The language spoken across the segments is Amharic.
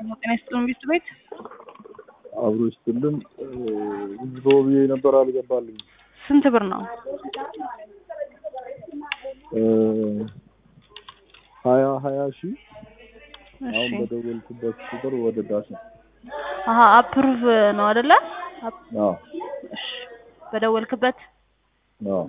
ጤና ይስጥልን ቤት ቤት አብሮ ይስጥልን። ህዝቦ ብዬ ነበር አልገባልኝ። ስንት ብር ነው? ሀያ ሀያ ሺህ እሺ አሁን በደወልኩበት ቁጥር ወደ ዳሽ አሀ አፕሩቭ ነው አይደለ? አፕ- አዎ እሺ በደወልክበት አዎ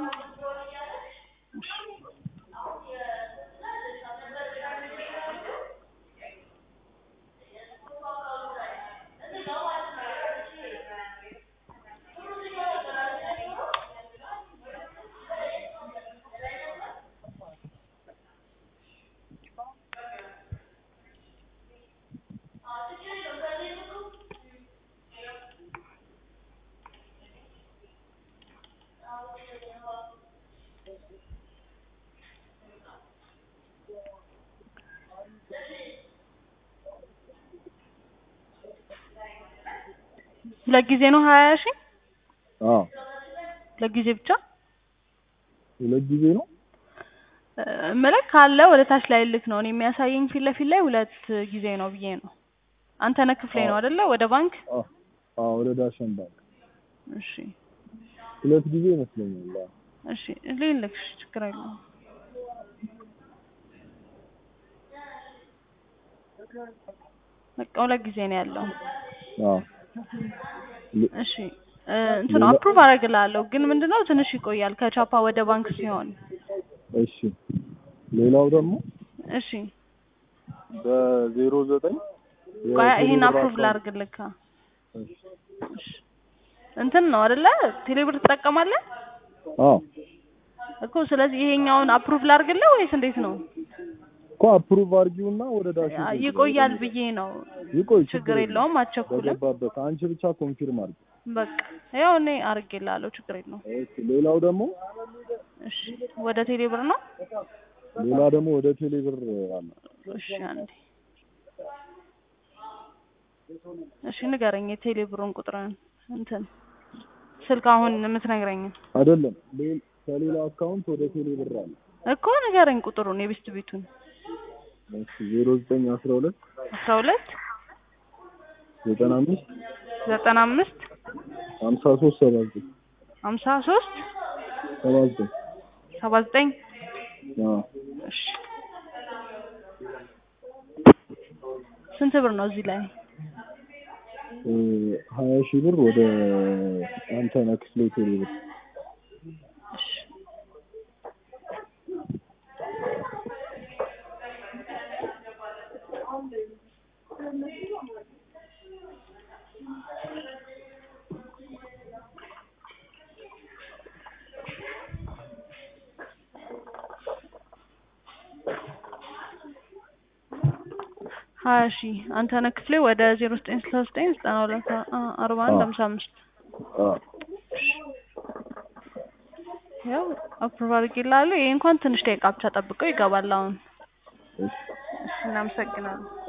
ሁለት ጊዜ ነው ሀያ ሺህ አዎ ሁለት ጊዜ ብቻ ሁለት ጊዜ ነው። መለክ ካለ ወደ ታች ላይ ልክ ነው። እኔ የሚያሳየኝ ፊት ለፊት ላይ ሁለት ጊዜ ነው ብዬ ነው። አንተ ነህ ክፍሌ ነው አይደለ? ወደ ባንክ አዎ አዎ ወደ ዳሽን ባንክ እሺ ሁለት ጊዜ ይመስለኛል። አዎ እሺ ልልክሽ ችግር የለውም። በቃ ሁለት ጊዜ ነው ያለው። አዎ እሺ እ እንትኑ አፕሩቭ አደርግልሃለሁ ግን ምንድነው ትንሽ ይቆያል ከቻፓ ወደ ባንክ ሲሆን። እሺ ሌላው ደግሞ እሺ በዜሮ ዘጠኝ ቆይ ይሄን አፕሩቭ ላድርግልህ። እሺ እንትን ነው አይደለ? ቴሌብር ትጠቀማለህ አዎ እኮ ስለዚህ ይሄኛውን አፕሩቭ ላድርግልህ ወይስ እንዴት ነው? እኮ አፕሩቭ አድርጊውና ወደ ዳሽ አ- ይቆያል ብዬ ነው። ይቆይ ችግር የለውም አትቸኩልም። በገባበት አንቺ ብቻ ኮንፊርም አድርጊ። በቃ ያው እኔ አድርጌልሃለሁ ችግር የለውም። እሺ ሌላው ደግሞ እሺ ወደ ቴሌብር ነው? ሌላ ደግሞ ወደ ቴሌ ብር አለ። እሺ አንዴ እሺ ንገረኝ የቴሌብሩን ቁጥርን እንትን ስልክ አሁን የምትነግረኝን አይደለም ሌ- ከሌላ አካውንት ወደ ቴሌ ብር አለ። እኮ ንገረኝ ቁጥሩን የቤስት ቤቱን እሺ ዜሮ ዘጠኝ አስራ ሁለት አስራ ሁለት ዘጠና አምስት ዘጠና አምስት ሀምሳ ሶስት ሰባ ዘጠኝ ሀምሳ ሶስት ሰባ ዘጠኝ ሰባ ዘጠኝ አዎ እሺ ስንት ብር ነው እዚህ ላይ? እ ሀያ ሺህ ብር ወደ አንተነህ ክፍሌ ቴሌ ብር እሺ ሀያ ሺህ አንተነህ ክፍሌ ወደ ዜሮ ዘጠኝ ስልሳ ዘጠኝ ዘጠና ሁለት አ- አርባ አንድ ሀምሳ አምስት አዎ ያው አፕሩቭ አድርጌልሃለሁ። ይሄ እንኳን ትንሽ ደቂቃ ብቻ ጠብቀው ይገባል አሁን። እሺ እሺ እናመሰግናለን።